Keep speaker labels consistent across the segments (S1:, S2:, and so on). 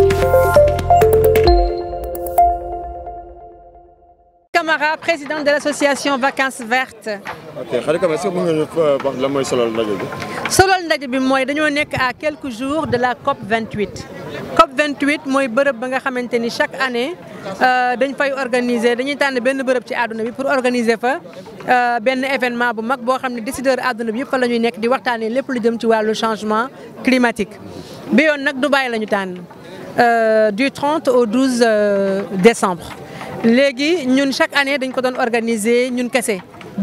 S1: Camara président de l'association Vacances Vertes.
S2: ok Khady Camara est-ce que mën nga ñu wax lan mooy solal ndaje bi.
S1: solal ndaje bi mooy dañoo nekk à quelques jours de la COP 28. COP 28 mooy bërëb ba nga xamante ni chaque année dañ fay organiser dañuy tànn benn bërëb ci àdduna bi pour organiser fa benn événement bu mag boo xam ne décideur àdduna bi yëpp fa la ñuy nekk di waxtaanee lépp lu jëm ci wàllu changement climatique. bi yoon nag Dubaï la ñu tànn du 30 au 12 décembre. léegi ñun chaque année dañ ko doon organiser ñun kese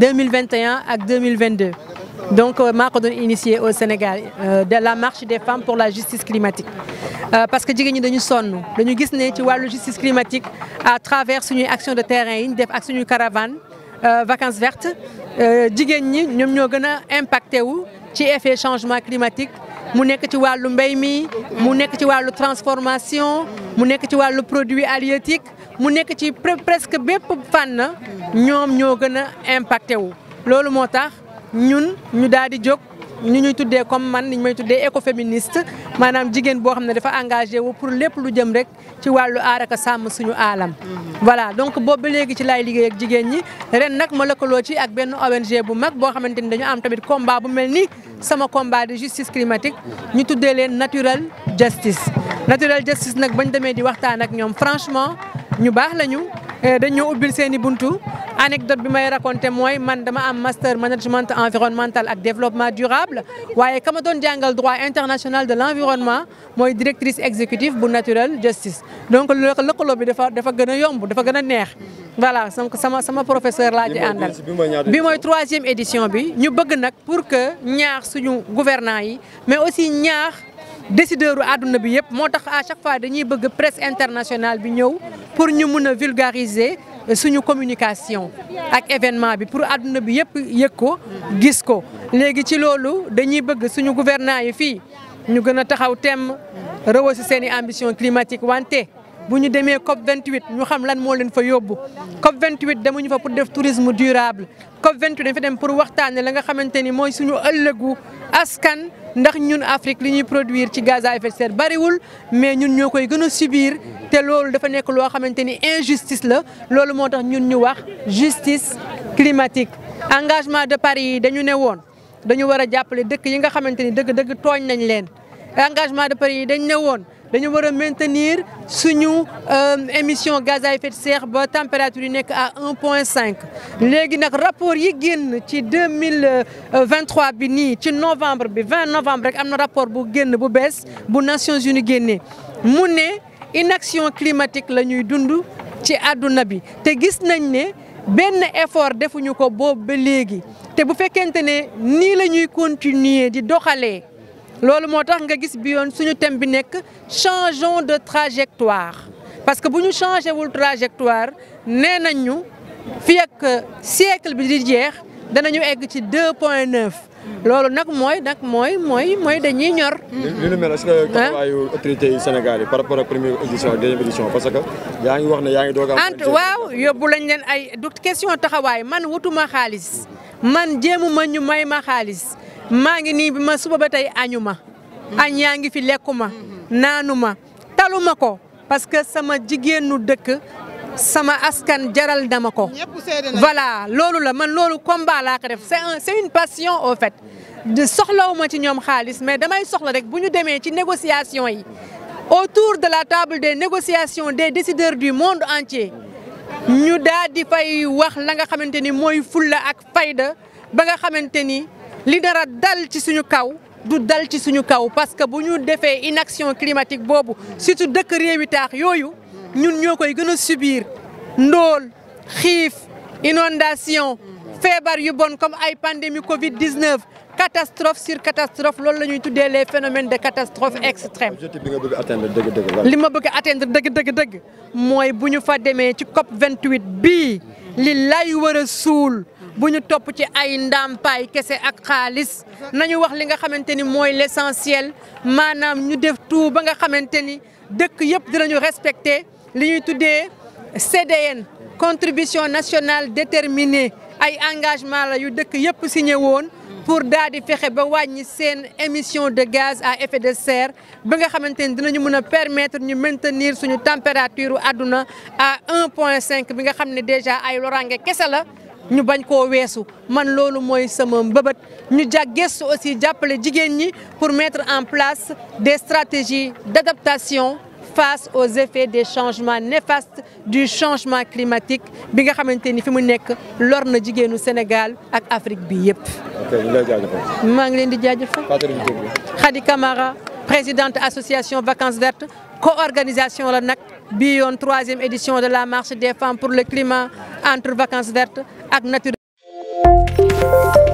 S1: 2021 ak 2022 donc maa ko doon initier au Sénégal de la marche des femmes pour la justice climatique parce que jigéen ñi dañu sonn dañu gis ne ci wàllu justice climatique à travers suñuy action de terrain yi ñu def ak suñuy caravane vacances vertes jigéen ñi ñoom ñoo gën a impacté wu ci effet changement climatique mu nekk ci wàllu mbéy mi mu nekk ci wàllu transformation mu nekk ci wàllu produit halieutique mu nekk ci presque bépp fànn ñoom ñoo gën a impacté wu. loolu moo tax ñun ñu daal di jóg ñu ñuy tuddee comme man ni ñu may tuddee écoféministe maanaam jigéen boo xam ne dafa engagé wu pour lépp lu jëm rek ci wàllu aar ak sàmm suñu aalam. voilà donc boobu ba léegi ci laay liggéey ak jigéen ñi ren nag ma lëkkaloo ci ak benn ONG bu mag boo xamante ni dañu am tamit combat bu mel ni sama combat de justice climatique ñu tuddee leen natural justice. natural justice nag bañ demee di waxtaan ak ñoom franchement. ñu baax lañu dañoo ubbil seen i buntu anecdote bi may raconté mooy man dama am master management environnemental ak développement durable waaye kama doon jàngal droit international de l'environnement mooy directrice exécutive bu natural justice donc lëkkaloo bi dafa dafa gën a yomb dafa gën a neex voilà donc sama sama professeur laa ci àndal bi mooy troisième édition bi ñu bëgg nag pour que ñaax suñu gouvernants yi mais aussi ñaax décideur u àdduna bi yëpp moo tax à chaque fois dañuy bëgg presse internationale bi ñëw pour ñu mun a vulgariser suñu communication ak événement bi pour àdduna bi yëpp yëg ko gis ko léegi ci loolu dañuy bëgg suñu gouvernants yi fii ñu gën a taxaw temm rehausser seen i ambition climatique wante bu ñu demee COP 28 ñu xam lan moo leen fa yóbbu COP 28 demuñu fa pour def tourisme durable COP 28 dañ fa dem pour waxtaanee la nga xamante ni mooy suñu ëllëgu askan ndax ñun Afrique li ñuy produire ci gaz à effet de serre bariwul mais ñun ñoo koy gën a subir te loolu dafa nekk loo xamante ni injustice la loolu moo tax ñun ñu wax justice climatique. engagement de Paris yi dañu ne woon dañu war a jàppale dëkk yi nga xamante ni dëgg-dëgg tooñ nañ leen engagement de Paris yi dañ ne woon. dañu war a maintenir suñu émission gaz à effet de serre ba température yi nekk à 1.5 léegi nag rapport yi génn ci 2023 bi nii ci novembre bi 20 novembre rek am na rapport bu génn bu bees bu Nations Unies génnee mu ne inaction climatique la ñuy dund ci àdduna bi te gis nañ ne benn effort defuñu ko boobu ba léegi te bu fekkente ne nii la ñuy continuer di doxalee loolu moo tax nga gis bi yoon suñu thème bi nekk changeons de trajectoire parce que bu ñu changé wul trajectoire nee nañ ñu fii ak siècle bi di jeex danañu egg ci 2 point 9 loolu nag mooy nag mooy mooy mooy dañuy ñor.
S2: li nu mel est-ce que taxawaayu autorités yi Sénégal yi par rapport ak première édition ak deuxième édition parce que yaa ngi wax ne yaa ngi doog a.
S1: ant waaw yóbbu lañ leen ay du question taxawaay man wutuma xaalis man jéemu ma ñu may ma xaalis. maa ngi nii bi ma suba ba tey añu ma añ yaa ngi fi lekku ma naanu ma talu ma ko parce que sama jigéenu dëkk sama askan jaral dama ko voilà loolu la man loolu combat laa ko def c'est un c'est une passion au fait de soxlawuma ci ñoom xaalis mais damay soxla rek bu ñu demee ci négociation yi autour de la table des négociations des décideurs du monde entier ñu daal di fay wax la nga xamante ni mooy fulla ak fayda ba nga xamante ni li dara dal ci suñu kaw du dal ci suñu kaw parce que bu ñu defee inaction climatique boobu surtout dëkk réewi taax yooyu ñun ñoo koy gën a subir ndóol xiif inondation feebar yu bon comme ay pandémie Covid 19 catastrophe sur catastrophe loolu la ñuy tuddee les phénomènes de catastrophe extrême.
S2: objectif bi nga bëgg atteindre dëgg dëgg la.
S1: li ma bëgg atteindre dëgg dëgg dëgg mooy bu ñu fa demee ci COP 28 bii li lay war a suul. bu ñu topp ci ay ndàmpaay kese ak xaalis nañu wax li nga xamante ni mooy l'essentiel maanaam ñu def tout ba nga xamante ni dëkk yëpp dinañu respecter li ñuy tuddee CDN contribution nationale déterminée ay engagement la yu dëkk yëpp signé woon pour daal di fexe ba wàññi seen émission de gaz à effet de serre ba nga xamante ni dinañu mën a permettre ñu maintenir suñu température àdduna à 1.5 bi nga xam ne déjà ay loraange kese la ñu bañ koo weesu man loolu mooy sama mbëbët ñu jag gëstu aussi jàppale jigéen ñi pour mettre en place des stratégies d'adaptation face aux effets des changements néfastes du changement climatique bi nga xamante ni fi mu nekk lor na jigéenu Sénégal ak Afrique bi yëpp.
S2: ok ñu lay jaajëfal.
S1: maa ngi leen di jaajëfal.
S2: fàttali ñu tur bi.
S1: Khady Camara présidente association Vacances Vertes co-organisation la nag bii yoon troisième édition de la marche des femmes pour le climat entre Vacances Vertes ak Nature